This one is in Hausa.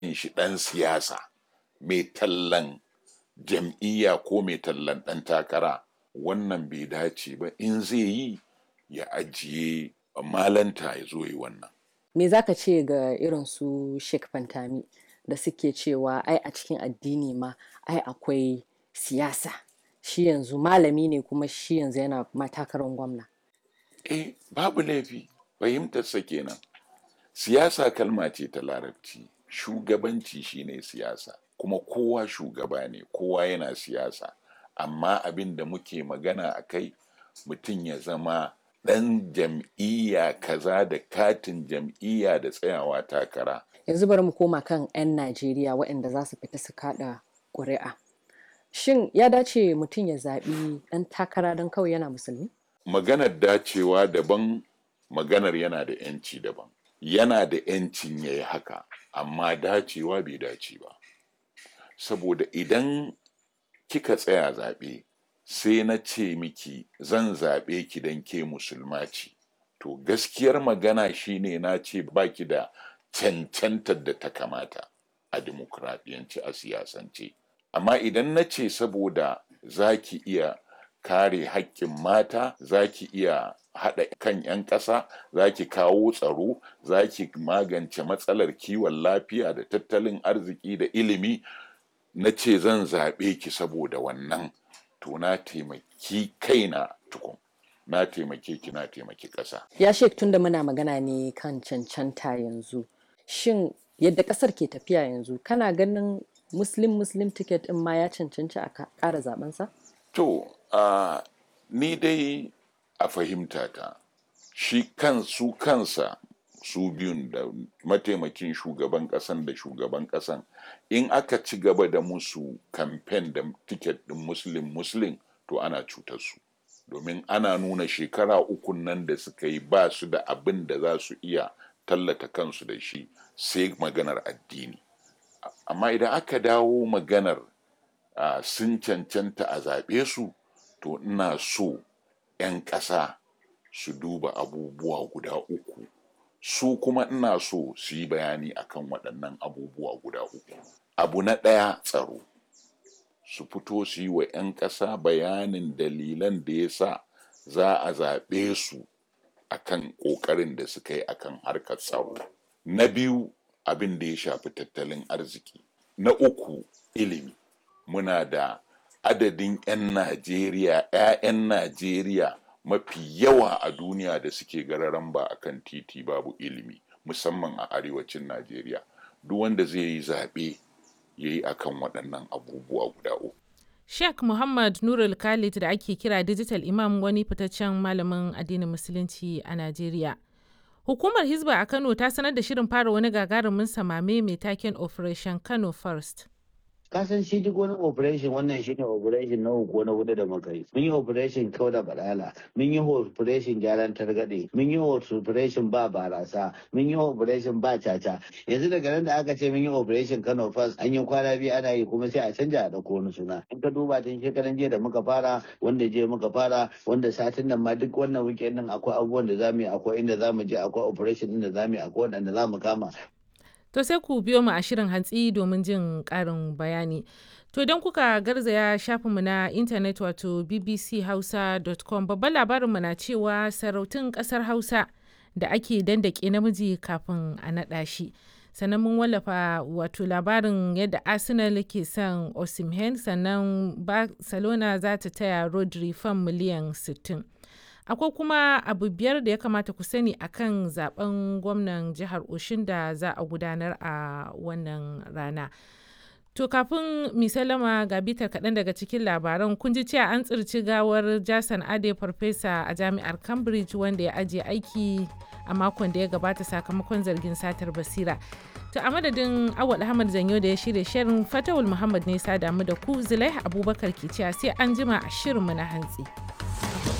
shi ɗan siyasa mai tallan jam'iyya ko mai tallan ɗan takara wannan bai dace ba in zai yi ya ajiye malanta ya zo yi wannan me za ka ce ga irin su Sheikh Fantami da suke cewa ai a cikin addini ma ai akwai siyasa shi yanzu malami ne kuma shi yanzu yana matakarar gwamna eh babu laifi fahimtarsa kenan siyasa kalma ce ta larabci shugabanci shine siyasa kuma kowa shugaba ne kowa yana siyasa amma abin da muke magana a kai mutum ya zama ɗan jam'iyya kaza da katin jam'iyya da tsayawa takara yanzu bari mu koma kan 'yan najeriya waɗanda za su fita su kaɗa ƙuri'a shin ya dace mutum ya zaɓi ɗan takara don kawai yana musulmi maganar dacewa daban maganar yana da 'yanci daban yana da 'yancin ya yi haka amma dacewa bai dace ba saboda idan kika tsaya zaɓe sai na ce miki zan zaɓe ki don ke musulma ce to gaskiyar magana shine na ce baki da cancantar da ta kamata a dimokuraɗiyanci a siyasance amma idan na ce saboda za ki iya kare haƙƙin mata za ki iya haɗa kan 'yan ƙasa za ki kawo tsaro za ki magance matsalar kiwon lafiya da tattalin arziki da ilimi na ce zan zaɓe ki saboda wannan to na taimaki kaina tukun na taimake ki na taimaki ƙasa ya shek tunda muna magana ne kan cancanta yanzu shin yadda ƙasar ke tafiya yanzu kana ganin muslim muslim ticket in ma ya cancanci a ƙara zabensa? to uh, ni dai a fahimta ta shi kan su kansa su biyun da mataimakin shugaban kasan da shugaban kasan in aka ci gaba da musu kamfen da tiket din muslim muslim to ana cutar su domin ana nuna shekara uku nan da suka yi ba su da abin da za su iya tallata kansu da shi sai maganar addini amma idan aka dawo maganar uh, sun cancanta a zaɓe su to ina so 'yan ƙasa su duba abubuwa guda uku su kuma ina so su yi bayani akan waɗannan abubuwa guda uku abu na ɗaya tsaro su fito su yi wa 'yan ƙasa bayanin dalilan da ya sa za a zaɓe su akan ƙoƙarin da suka yi akan harkar tsaro na biyu abin da ya shafi tattalin arziki na uku ilimi muna da adadin 'yan najeriya 'ya'yan najeriya mafi yawa a duniya da suke gararan ba a kan titi babu ilimi musamman a arewacin najeriya duk wanda zai yi zaɓe ya yi akan waɗannan abubuwa guda uku Sheikh Muhammad Nurul Khalid da ake kira Digital Imam wani fitaccen malamin addinin Musulunci a Najeriya. Hukumar Hizba a Kano ta sanar da shirin fara wani gagarumin samame mai taken Operation Kano First. kasan shi duk wani operation wannan shi ne operation na uku na hudu da muka yi mun yi operation kau da balala mun yi operation gyaran targaɗe mun yi operation ba barasa mun yi operation ba caca yanzu daga nan da aka ce mun yi operation kano first an yi kwana biyu ana yi kuma sai a canja a ɗauko wani suna in ka duba tun shekaran jiya da muka fara wanda jiya muka fara wanda satin nan ma duk wannan weekend din akwai abubuwan da zamu yi akwai inda zamu je akwai operation din da zamu yi akwai wanda zamu kama To sai ku biyo mu a shirin hantsi domin jin ƙarin bayani. To don kuka garzaya shafinmu na intanet wato bbchausa.com babban labarinmu na cewa sarautun ƙasar Hausa da ake dandake namiji kafin a naɗa shi. sannan mun wallafa wato labarin yadda arsenal ke son osimhen sannan barcelona za ta taya rodri fan miliyan 60 akwai kuma abu biyar da ya kamata ku sani akan zaben gwamnan jihar oshin da za a gudanar a wannan rana to kafin misalama ga bitar kaɗan daga cikin labaran kun ji cewa an tsirci gawar jason ade farfesa a jami'ar cambridge wanda ya ajiye aiki a makon da ya gabata sakamakon zargin satar basira to a madadin awal ahmad zanyo da ya shirya shirin fatawul muhammad ne sa damu da ku zulai abubakar ke cewa sai an jima a shirinmu na hantsi.